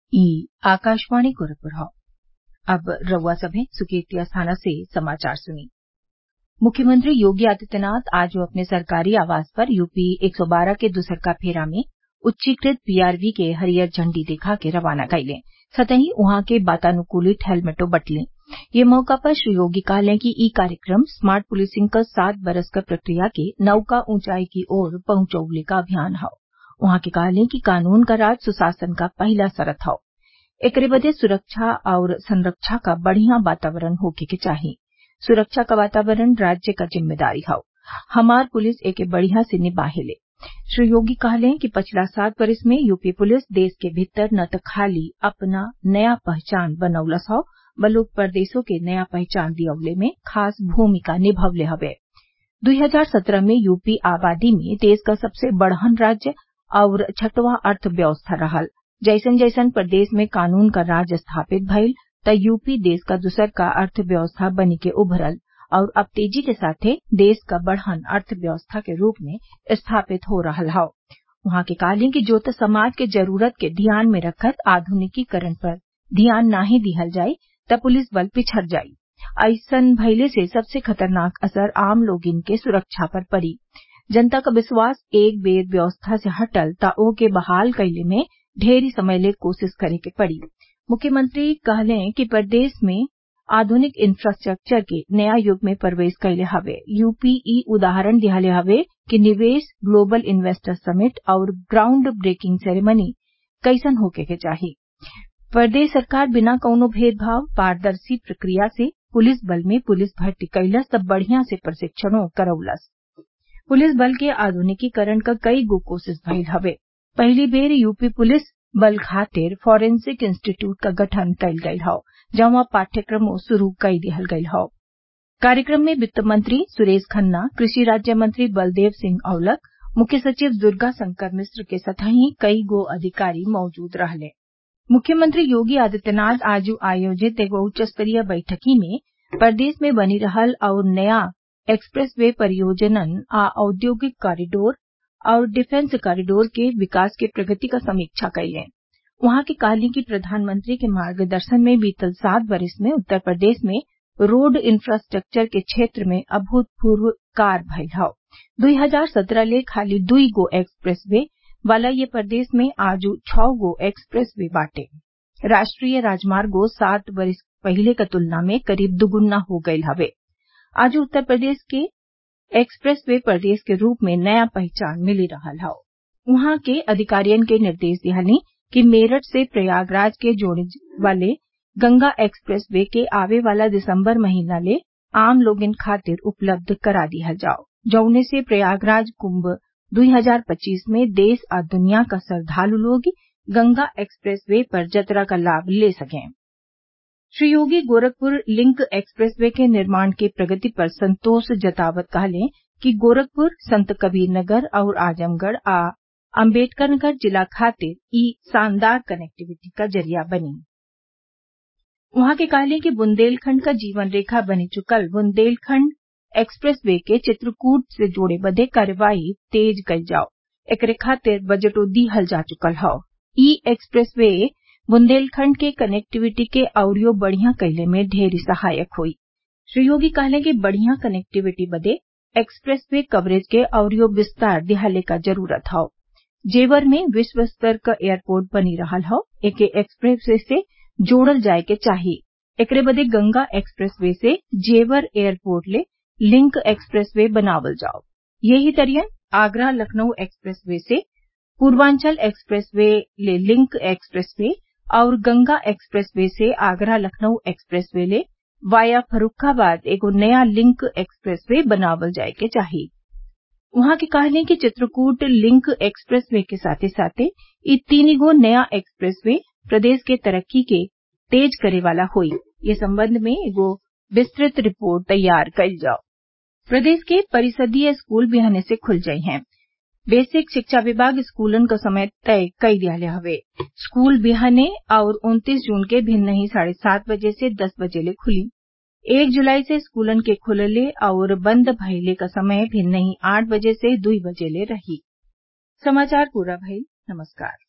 ई आकाशवाणी गोरखपुर हौ अब रउआ सभे सुर्केतिया थाना से समाचार सुनी मुख्यमंत्री योगी आदित्यनाथ आज अपने सरकारी आवास पर यूपी एक सौ बारह के दुसरका फेरा में उच्चीकृत पीआरवी के हरियर झंडी देखा के रवाना कइले सतही उहाँ के वातानुकूलित हेलमेटो बंटले ये मौका पर श्री योगी कहलें कि ई कार्यक्रम स्मार्ट पुलिसिंग क सात बरस क प्रक्रिया के नौका ऊंचाई की ओर पहुंचौले क अभियान हौ उहाँ के कहलें कि कानून क राज सुशासन क पहिला शरत हौ एकरे बदे सुरक्षा और संरक्षा क बढ़िया वातावरण होखे के चाही सुरक्षा क वातावरण राज्य क जिम्मेदारी हौ हमार पुलिस एके बढ़िया से निभाहेले श्री योगी कहलें कि पिछला सात बरिस में यूपी पुलिस देश के भीतर न त खाली अपना नया पहचान बनौलस हौ बल्कि परदेसों के नया पहचान दियवले में खास भूमिका निभवले हवे दुई हजार सत्रह में यूपी आबादी में देश क सबसे बड़हन राज्य और छठवां अर्थव्यवस्था रहल जैसन जैसन प्रदेश में कानून क राज स्थापित भइल त यूपी देश क दुसरका अर्थव्यवस्था बनी के उभरल और अब तेजी के साथे देश क बड़हन अर्थव्यवस्था के रूप में स्थापित हो रहल हौ उहाँ के कहलें कि जो त समाज के जरूरत के ध्यान में रखत आधुनिकीकरण पर ध्यान नाही दिहल जाई त पुलिस बल पिछड़ जाई अइसन भइले से सबसे खतरनाक असर आम लोगिन के सुरक्षा पर पड़ी जनता क विश्वास एक बेर व्यवस्था से हटल त ओके बहाल कइले में ढेरी समय ले कोशिश करे के पड़ी मुख्यमंत्री कहलें कि प्रदेश में आधुनिक इंफ्रास्ट्रक्चर के नया युग में प्रवेश कइले हवे यूपी ई उदाहरण दिहले हवे कि निवेश ग्लोबल इन्वेस्टर समिट और ग्राउंड ब्रेकिंग सेरेमनी कैसन होखे के चाही प्रदेश सरकार बिना कौनो भेदभाव पारदर्शी प्रक्रिया से पुलिस बल में पुलिस भर्ती कइलस त बढ़िया से प्रशिक्षणो करौलस पुलिस बल के आधुनिकीकरण क कई गो कोशिश भइल हवे पहली बेर यूपी पुलिस बल खातिर फॉरेंसिक इंस्टीट्यूट क गठन कइल गइल हौ जहवा पाठ्यक्रमो शुरू कई दिहल गइल हौ कार्यक्रम में वित्त मंत्री सुरेश खन्ना कृषि राज्य मंत्री बलदेव सिंह औलख मुख्य सचिव दुर्गा शंकर मिश्र के संतही कई गो अधिकारी मौजूद रहले मुख्यमंत्री योगी आदित्यनाथ आज आयोजित एगो उच्च स्तरीय बैठकी में प्रदेश में बनी रहल और नया एक्सप्रेस वे परियोजनन आ औद्योगिक कॉरिडोर और डिफेंस कॉरिडोर के विकास के प्रगति क समीक्षा कइले उहाँ के कहली कि प्रधानमंत्री के मार्गदर्शन में बीतल सात बरिस में उत्तर प्रदेश में रोड इंफ्रास्ट्रक्चर के क्षेत्र में अभूतपूर्व कार्य भइल हौ दुई हजार सत्रह ले खाली दुई गो एक्सप्रेस वे वाला ये प्रदेश में आजू छौ गो एक्सप्रेस वे बाटे राष्ट्रीय राजमार्गो सात बरिस पहिले क तुलना में करीब दुगुना हो गइल हवे आज उत्तर प्रदेश के एक्सप्रेस वे प्रदेश के रूप में नया पहचान मिली रहल हौ उहाँ के अधिकारियन के निर्देश दिहनी कि मेरठ से प्रयागराज के जोड़े वाले गंगा एक्सप्रेस वे के आवे वाला दिसंबर महीना ले आम लोगन खातिर उपलब्ध करा दिहल जाओ जौने से प्रयागराज कुंभ 2025 में देश आ दुनिया का श्रद्वालु लोग गंगा एक्सप्रेस वे पर जतरा का लाभ ले सकें Shri Yogi Gorakhpur link express way के निर्माण के प्रगति पर संतोष जतावत कहले कि गोरखपुर संत कबीर नगर और आजमगढ़ आ अम्बेडकरनगर जिला खातिर ई शानदार कनेक्टिविटी का जरिया बनी उहाँ के कहले कि बुंदेलखंड का जीवन रेखा बनी चुकल बुंदेलखंड एक्सप्रेस वे के चित्रकूट से जोड़े बदे कार्यवाही तेज कइल जाओ एकरे खातिर बजटो दीहल जा चुकल हौ ई एक्सप्रेस वे बुंदेलखंड के कनेक्टिविटी के अउरियो बढ़िया कइले में ढेरी सहायक होई श्री योगी कहले कि बढ़िया कनेक्टिविटी बदे एक्सप्रेस वे कवरेज के अउरियो विस्तार दिहाले का जरूरत हौ जेवर में विश्व स्तर क एयरपोर्ट बनी रहल हौ एके एक्सप्रेस वे से जोड़ल जाये के चाही एकरे बदे गंगा एक्सप्रेस वे से जेवर एयरपोर्ट ले लिंक एक्सप्रेस वे बनावल जाओ यही तरियन आगरा लखनऊ एक्सप्रेस वे से पूर्वांचल एक्सप्रेस वे ले लिंक एक्सप्रेस वे और गंगा एक्सप्रेस वे से आगरा लखनऊ एक्सप्रेस वे ले वाया फर्रुखाबाद एगो नया लिंक एक्सप्रेस वे बनावल जाये के चाही उहाँ के कहले कि चित्रकूट लिंक एक्सप्रेस वे के साथे साथे ई तीन गो नया एक्सप्रेस वे प्रदेश के तरक्की के तेज करे वाला होई ये संबंध में एगो विस्तृत रिपोर्ट तैयार कइल जाओ प्रदेश के परिषदीय स्कूल बिहाने से खुल जाई हैं बेसिक शिक्षा विभाग स्कूलन क समय तय कई दियाले हवे स्कूल बिहाने और उन्तीस जून के भिन्नही साढ़े सात बजे से दस बजे ले खुली एक जुलाई से स्कूलन के खुलले और बंद भइले क समय भिन्नही आठ बजे से दुई बजे ले रही समाचार पूरा भइल नमस्कार